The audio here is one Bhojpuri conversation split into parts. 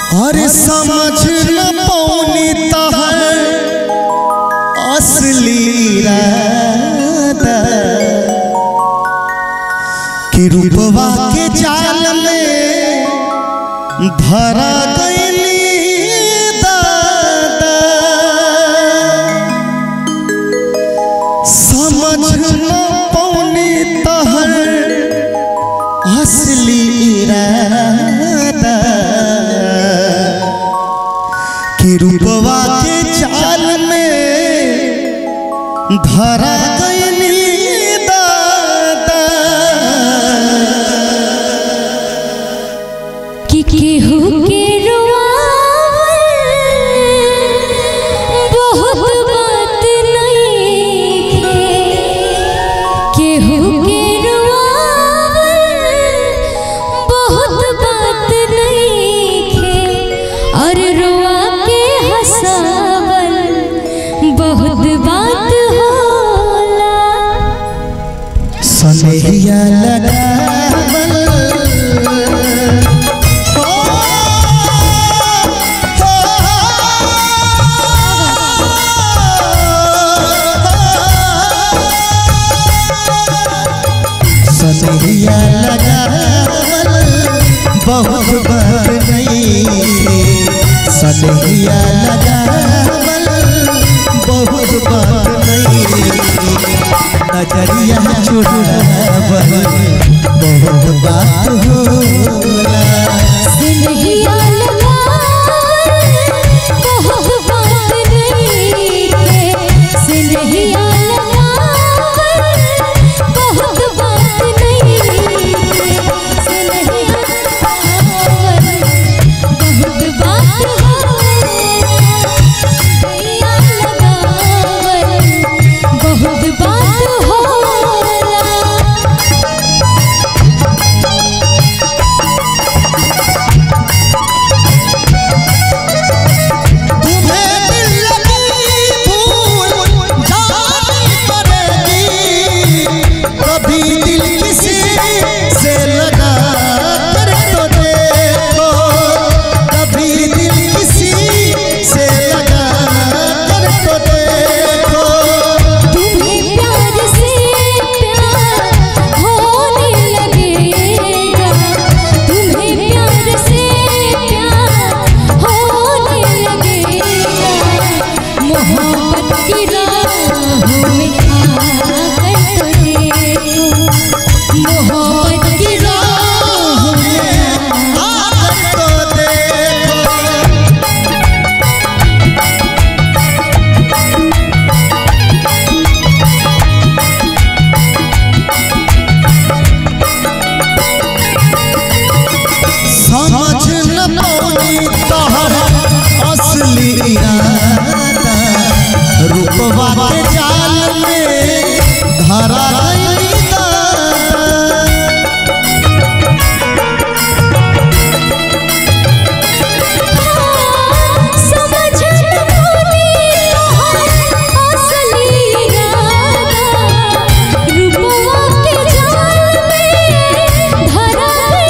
अरे समझ न पौनी तहर असली इरादा कि रूपवा के जाल में धरा गईली दादा समझ न पौनी तहर असली इरादा कि रूपवा के चाल में धरा गईली दादा कि केहू के रुआवल बहुत बात नइखे केहू के रुआवल बहुत बात नइखे और रुआ के हंसावल बहुत बात होला सनहिया लगावल ओ, सनहिया लगावल बहुत बात नहीं सनहिया लगावल बहुत बात नहीं नजरिया चुरावल बहुत बात होला सिनहिया लगावल बहुत बात नइखे सिनहिया लगावल बहुत बात नइखे सिनहिया लगावल बहुत बात होला सिनहिया लगावल बहुत बात होला तुम्हें दिल लगी भूल जानी पड़ेगी कभी दिल किसी से लगा कर तो देखो कभी दिल किसी से लगा कर तो देखो तुम्हें प्यार से प्यार होने लगेगा तुम्हें प्यार से प्यार होने लगेगा मोहब्बत की राहों में आकर तो देखो मोहब्बत की राहों में आकर तो देखो समझ न पौनी तोहर असली इरादा रूपवा के जाल में धरा गइली दादा समझ न पानी असली इरादा रूपवा के जाल में धरा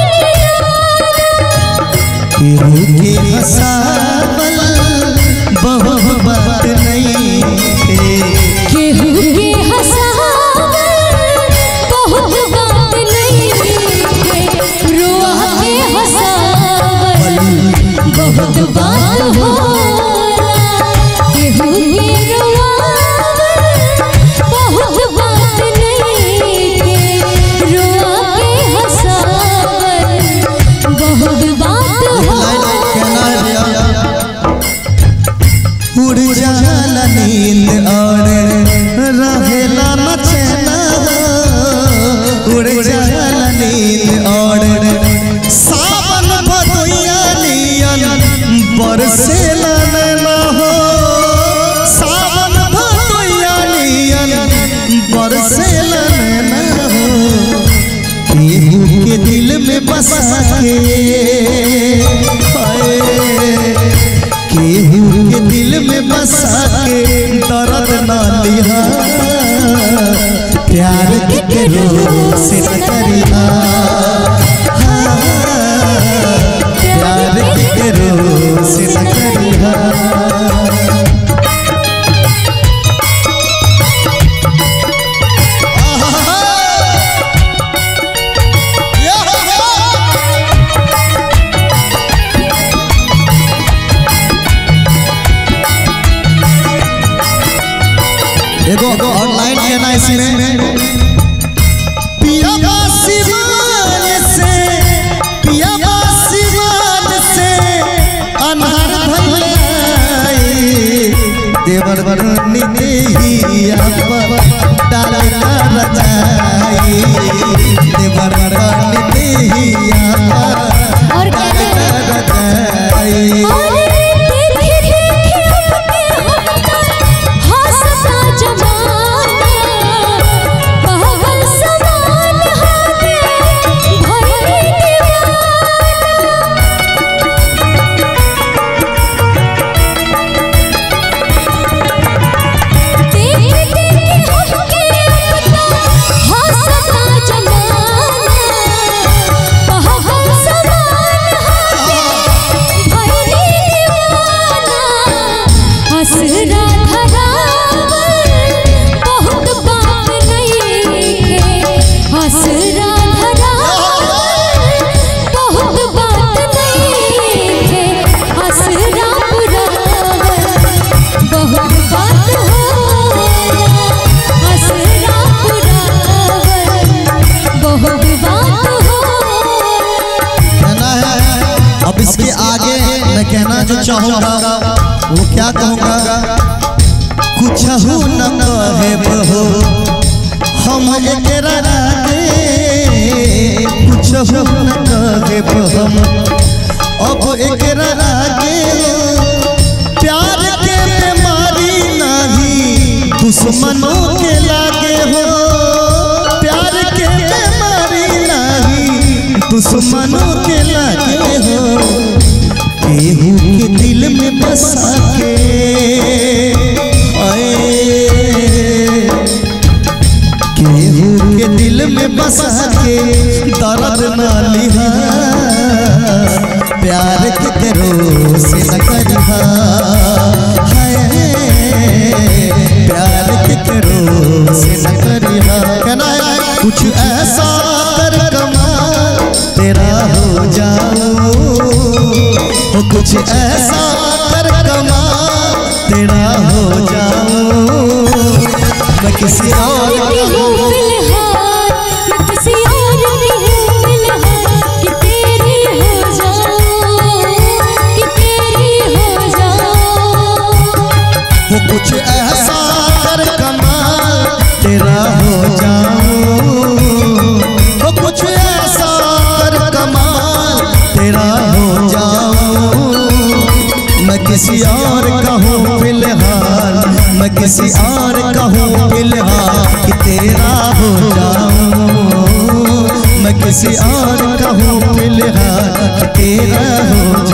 केहू के हंसावल बहुत बात नहीं थे केहू के हंसावल बहुत बात नहीं रुआ के हंसावल बहुत बात होला केहू के रुआवल बहुत बात नहीं रुआ के हंसावल बहुत बात होला उड़ जाला नींद और रहेला न चैना उड़ जाला नींद और सावन भदोइया नियन बरसेला नैना हो सावन भदोइया नियन बरसेला नैना हो केहू के दिल में बसा के हाय, केहू के दिल में बसा के दर्द ना लिहा प्यार के रो से न करिहा हाँ, प्यार के रो इसमें पिया सिवान से पिया सिवान से अनहर भैले देवर बरनी देहिया डालना रजाई देवर बरनी देहिया और कहते हैं रजाई और देखे देखे अपने हम हंसता जमाना पागल समान हाथे भइले दीवाना देखे देखे हमके अपना हंसता जमाना पागल समान हाथे भइले दीवाना हसरा धरावल बहुत बात नहीं है हसरा धरावल बहुत बात नहीं है हसरा पुरावल बहुत बात होला हसरा पुरावल बहुत बात होला कहना है अब इसके आगे मैं कहना जो चाहूंगा वो क्या कहूंगा कुछ हो न कहे बहो हम एकरा आगे कुछ हो न कहे हम अब एकरा आगे प्यार के बीमारी नहीं दुश्मनों के लागे हो प्यार के बीमारी नहीं दुश्मनों के लागे हो केहू के दिल में बसा के आए केहू के दिल में बसा के दर्द न लिहा प्यार के करो से न करिहा हाय, प्यार के करो से न करिहा कहना है, कुछ ऐसा कर कमाल तेरा हो जाओ हो कुछ ऐसा कर कमाल तेरा हो जाओ मैं किसी और की हूँ फिलहाल मैं किसी और की हूँ फिलहाल कि तेरी हो जाऊं कि तेरी हो जाऊं वो कुछ ऐसा कर कमाल तेरा हो जाऊं वो कुछ ऐसा कर कमाल तेरा हो जाऊं मैं किसी और का हूँ फिलहाल मैं किसी और का हूँ फिलहाल कि तेरा हो जाऊं मैं किसी और का हूँ फिलहाल कि तेरा हो